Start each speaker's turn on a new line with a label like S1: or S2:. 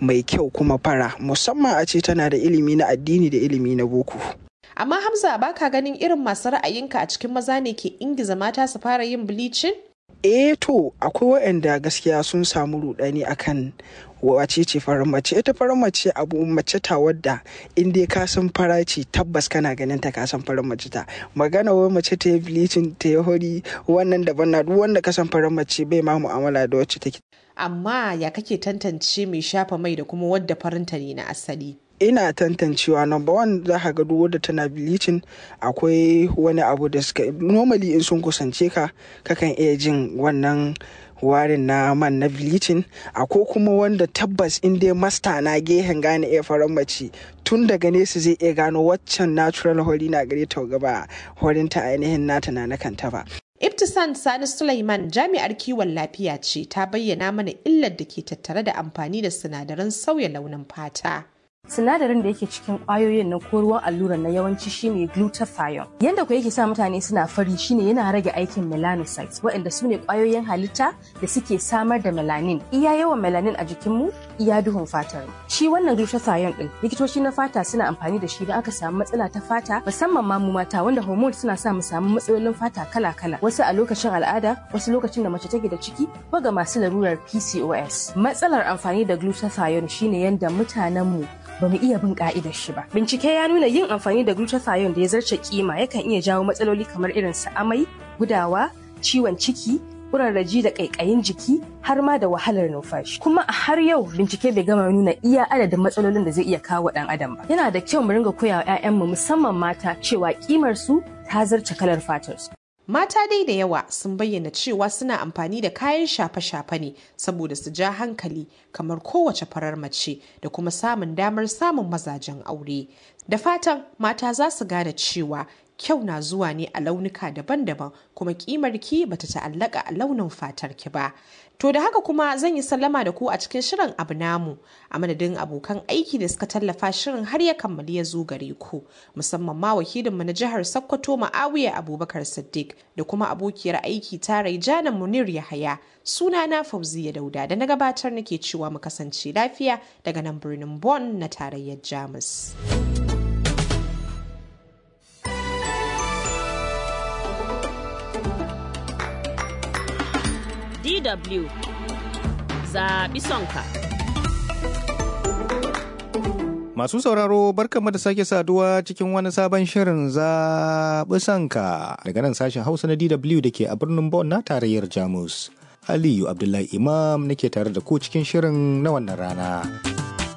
S1: mai kyau kuma fara musamman a ce tana da ilimi na addini da ilimi na boko
S2: amma hamza baka ganin irin masu ra'ayinka a cikin maza ne ke ingiza mata su fara yin bleaching
S1: eh to akwai waɗanda gaskiya sun samu rudani akan wace ce farar mace ita farar mace abu mace ta wadda in dai ka san fara ce tabbas kana ganin ta ka san farar mace ta magana wai mace ta yi bleaching ta yi hori wannan daban na duk wanda ka san farar mace bai ma mu'amala da wacce take
S2: amma ya kake tantance mai shafa mai da kuma wadda farinta ne na asali
S1: ina tantancewa number one za ka ga duk wadda tana bleaching akwai wani abu da suka normally in sun kusance ka kakan iya jin wannan warin na man na bleaching akwai kuma wanda tabbas in dai masta na gehen gane iya faran mace tun daga nesa zai iya gano waccan natural hori na gare ta gaba horinta ainihin nata na na kanta ba
S2: Ibtisan Sani Sulaiman jami'ar kiwon lafiya ce ta bayyana mana illar da ke tattare da amfani da sinadaran sauya launin fata.
S3: sinadarin da yake cikin kwayoyin na ko ruwan alluran na yawanci shine glutathione yanda ku yake sa mutane suna fari shine yana rage aikin melanocytes waɗanda su ne kwayoyin halitta da suke samar da melanin iya yawan melanin a jikinmu iya duhun fatar shi wannan glutathione din likitoci na fata suna amfani da shi idan aka samu matsala ta fata musamman ma mu mata wanda hormones suna sa mu samu matsalolin fata kala-kala wasu a lokacin al'ada wasu lokacin da mace take da ciki ko ga masu larurar PCOS matsalar amfani da glutathione shine yanda mutanenmu ba mu iya bin ka'idar shi ba. Bincike ya nuna yin amfani da glutathione da ya zarce kima yakan iya jawo matsaloli kamar irin su amai, gudawa, ciwon ciki, kurarraji da ƙaiƙayin jiki har ma da wahalar numfashi. Kuma a har yau bincike bai gama nuna iya adadin matsalolin da zai iya kawo ɗan adam ba. Yana da kyau mu ringa koya wa 'ya'yanmu musamman mata cewa kimar su ta zarce kalar fatar su.
S2: Mata dai da yawa sun bayyana cewa suna amfani da kayan shafe-shafe ne saboda su ja hankali kamar kowace farar mace da kuma samun damar samun mazajen aure. Da fatan mata za su gane cewa kyau na zuwa ne a launuka daban-daban kuma kimar ki bata ta'allaka a launin fatar ki ba. To da haka kuma zan yi sallama da ku a cikin shirin abu namu a madadin abokan aiki da suka tallafa shirin har ya kammali ya zo gare ku musamman ma wakilinmu na jihar Sokoto Ma'awiya Abubakar Siddiq da kuma abokiyar aiki tarai Jana Munir Yahaya suna na Fauziya Dauda da na gabatar nake cewa mu kasance lafiya daga nan birnin Bonn na tarayyar Jamus.
S4: DW zaɓi sonka.
S5: Masu sauraro barkanmu da sake saduwa cikin wani sabon shirin zaɓi sanka daga nan sashen Hausa na DW da ke a birnin Bonn na tarayyar Jamus. Aliyu Abdullahi Imam nake tare da ku cikin shirin na wannan rana.